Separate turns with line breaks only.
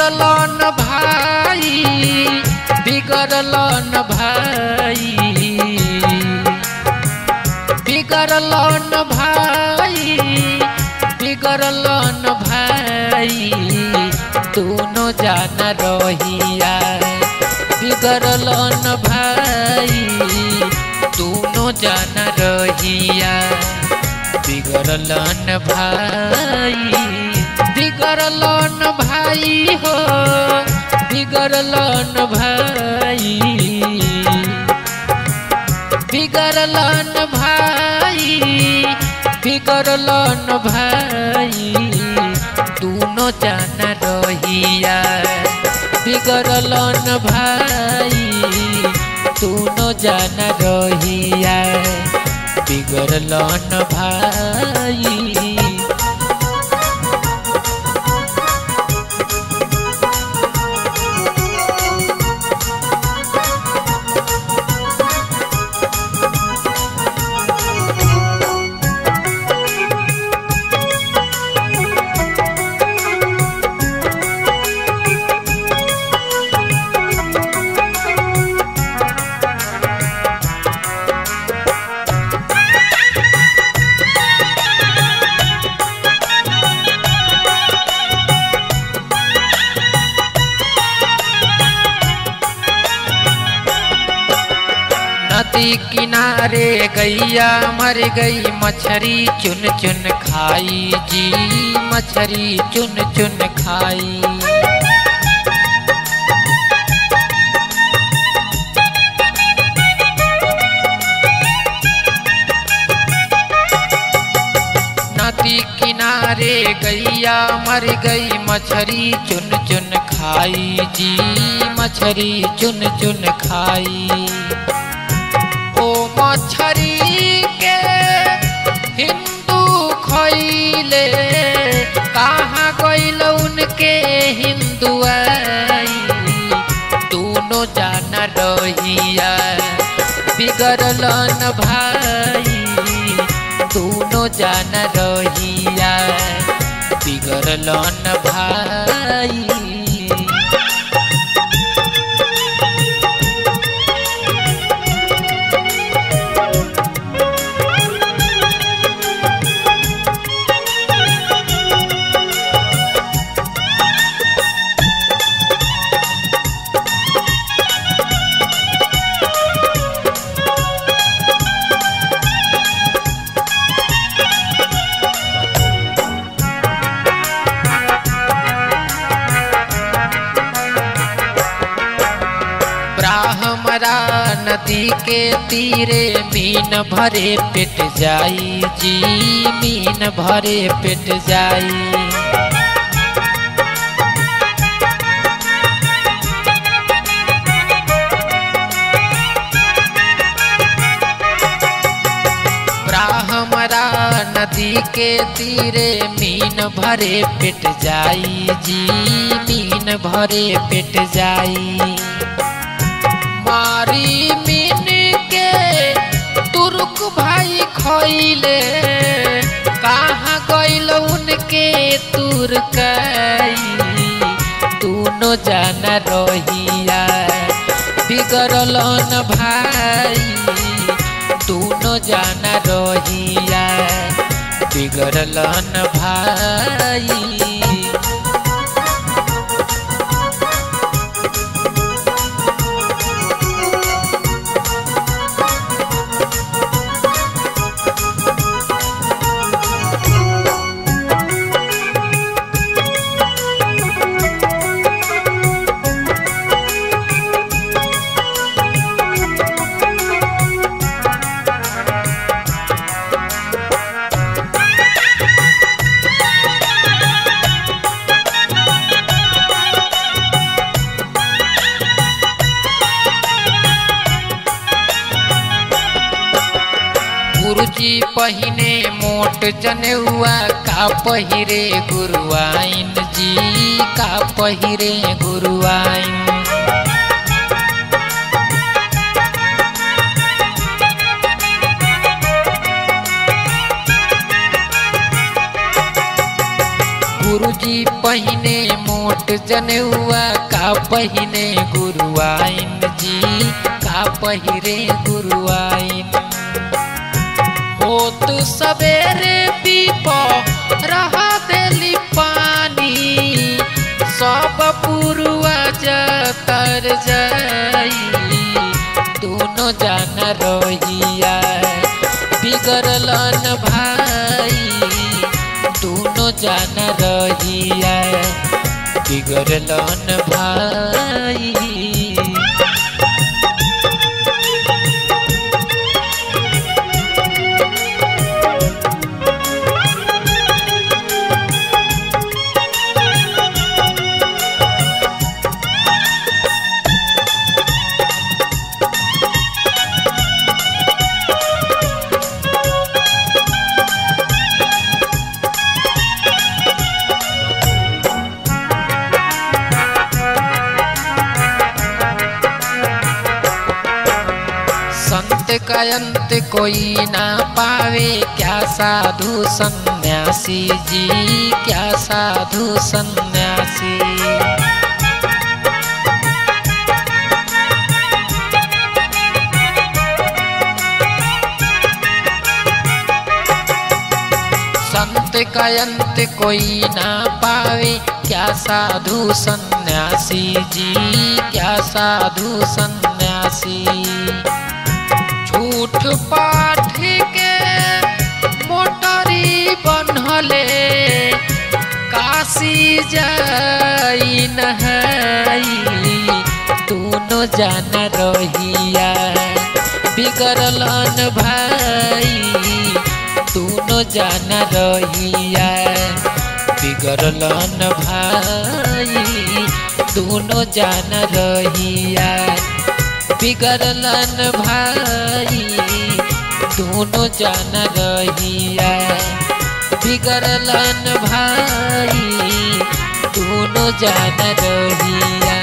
बिगड़लन भाई बिगड़लन भाई बिगड़लन भाई बिगड़लन भाई दोनों जान रहिया बिगड़लन भाई दोनों जान रहिया बिगड़लन भाई बिगड़लन भाई हो बिगड़लन भाई बिगड़लन भाई बिगड़लन भाई दोनों जान रहिया बिगड़लन भाई दोनों जान रहिया बिगड़लन भाई नदी किनारे गैया मर गई मछरी चुन चुन खाई जी मछरी चुन चुन खाई नदी किनारे गैया मर गई मछरी चुन चुन खाई जी मछरी चुन चुन खाई ओ मछरी के हिंदू खैले कहाँ गइल उनके हिंदू दोनों जान रहिया बिगड़लन भाई दोनों जान रहिया बिगड़लन भाई ब्राह्मरा नदी के तीरे मीन भरे पेट जाई जी मीन भरे पेट जाई ब्राह्मरा नदी के तीरे मीन भरे पेट जाई जी मीन भरे पेट जाई मारी मीन के तुर्क भाई खैले कहाँ गइल उनके तुर्कई दोनों जान रहिया बिगड़लन भाई दोनों जान रहिया बिगड़लन भाई गुरुजी पहिने मोट जनेउआ का पहिरे गुरुआइन जी का पहिरे गुरुआइन गुरुजी पहिने मोट मोट जनेउआ का पहिने गुरुआइन जी का पहिरे गुरुआइन होत सवेरे पीप रहा देली पानी सब पुरुआ जतर जाई दोनों जान रहिया बिगड़लन भाई दोनों जान रहिया बिगड़लन भाई संत का अंत कोई ना पावे क्या साधु सन्यासी जी क्या साधु सन्यासी संत का अंत कोई ना पावे क्या साधु सन्यासी जी क्या साधु सन्यासी झूठ पाठ के मोटरी बनहले काशी जाई नहाई दोनों जान रहिया बिगड़लन भाई दोनों जान रहिया बिगड़लन भाई दोनों जान रहिया बिगड़लन भाई दोनों जान रहिया बिगड़लन भाई दोनों जान रहिया